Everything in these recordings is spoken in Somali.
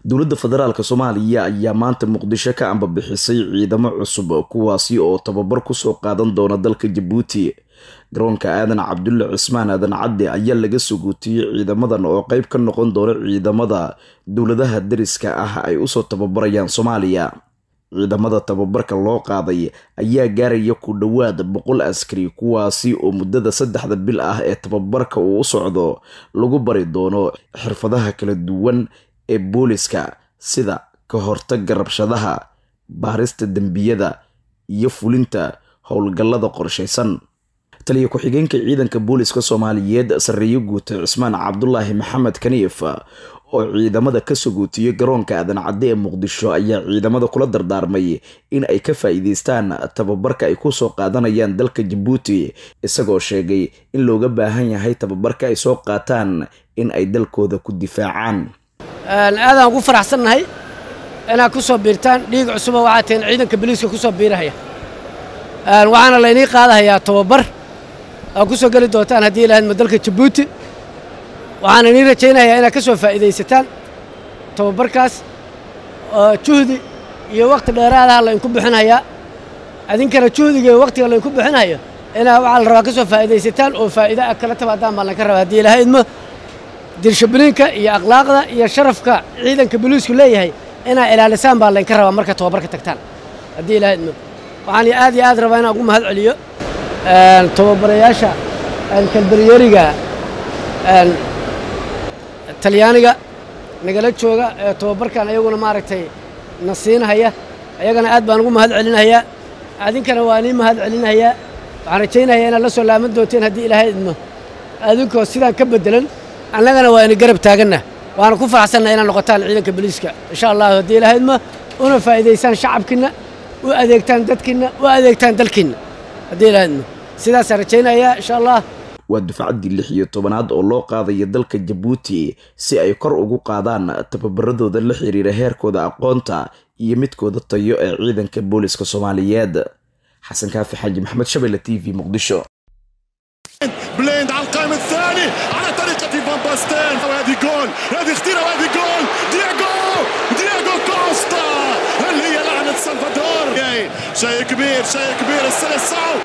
dowladda federaalk soomaaliya ayaa maanta muqdisho ka ambabixisay ciidamo cusub kuwaasi oo tababar kusoo qaadan doona dalka jabuuti garoonka aadan cabdulle cismaan aadan cadde ayaa laga suguutiyey ciidamadan oo qeyb ka noqon doona ciidamada dowladaha dariska ah ay usoo tababarayaan soomaaliya ciidamada tababarka loo qaaday ayaa gaaraya ku dhowaad boqol askari kuwaasi oo muddada saddexda bil ah ee tababarka uu u socdo lagu bari doono xirfadaha kala duwan ee booliska sida ka hortaga rabshadaha baarista dembiyada iyo fulinta howlgallada qorshaysan taliya ku-xigeenka ciidanka booliska soomaaliyeed sarreeye guuta cismaan cabdulaahi maxamed kaniif oo ciidamada ka suguutiyey garoonka aadan cadde ee muqdisho ayaa ciidamada kula dardaarmay in ay ka faa'iideystaan tababarka ay kusoo qaadanayaan dalka jabuuti isagoo sheegay in looga baahan yahay tababarka ay soo qaataan in ay dalkooda ku difaacaan aadaan ugu faraxsannahay inaad ku soo biirtaan dhiig cusuba waxaa tihiin ciidanka boliiska ku soo biirahaya waxaana laynii qaadahayaa tababar aad ku soo geli doontaan haddii ilahaydma dalka jabuuti waxaan inii rajaynayaa inaad ka soo faa'iidaysataan tababarkaas juhdi iyo wakhti dheeraadaha laydinku bixinhayaa idinkana juhdiga iyo wakhtiga laydinku bixinhayo inaad waxaa la rabaa ka soo faa'iidaysataan oo faa'iida aad kala tabaadaan baa laynka rabaa haddii ilahaydma dirshabliinka iyo akhlaaqda iyo sharafka ciidanka boliisku leeyahay inaad ilaalisaan baa laynka rabaa marka tababarka tagtaan haddii ilahaydma waxaan aad iyo aad rabaa inaan ugu mahad celiyo tababarayaasha kalbaryeriga talyaaniga nagala jooga ee tababarkan ayaguna maaragtay na siinahaya ayagana aad baan ugu mahad celinayaa adinkana waa nii mahad celinayaa waxaan rajaynayaa inaad la soo laaman doonteen haddii ilaahay idmo adinkoo sidaan ka beddelan annagana waa ina garab taaganna waana ku faraxsanna inaad noqotaan ciidanka boliiska insha allahu haddii ilaahay idmo una faa'iidaysaan shacabkiinna u adeegtaan dadkiinna u adeegtaan dalkiinna haddii ilaahay idmo sidaasaan rajaynayaa insha allah waa dufcaddii lix iyo tobanaad oo loo qaadaya dalka jabuuti si ay kor ugu qaadaan tababaradooda la xiriira heerkooda aqoonta iyo midkooda tayo ee ciidanka booliska soomaaliyeed xasan kaafi xaaji maxamed shabelle t v muqdisho بليند على القائم الثاني على طريقة فان باستين وهذه جول هذه خطيرة وهذه جول دياغو دياغو كوستا اللي هي لعنة سلفادور شيء كبير شيء كبير السلسعو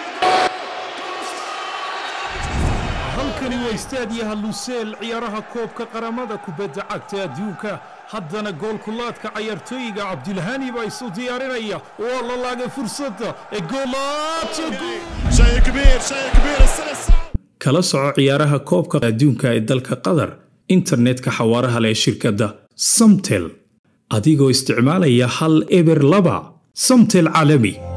halkani waa istaadiyaha luseel ciyaaraha koobka qaramada kubadda cagta adduunka haddana goolkulaadka cayaartooyiga cabdilhani baa isu diyaarinaya waa la laagay fursadda ee kala soco ciyaaraha koobka adduunka ee dalka qatar internetka xawaaraha leh shirkadda samtel adigoo isticmaalaya hal eber laba samtel caalami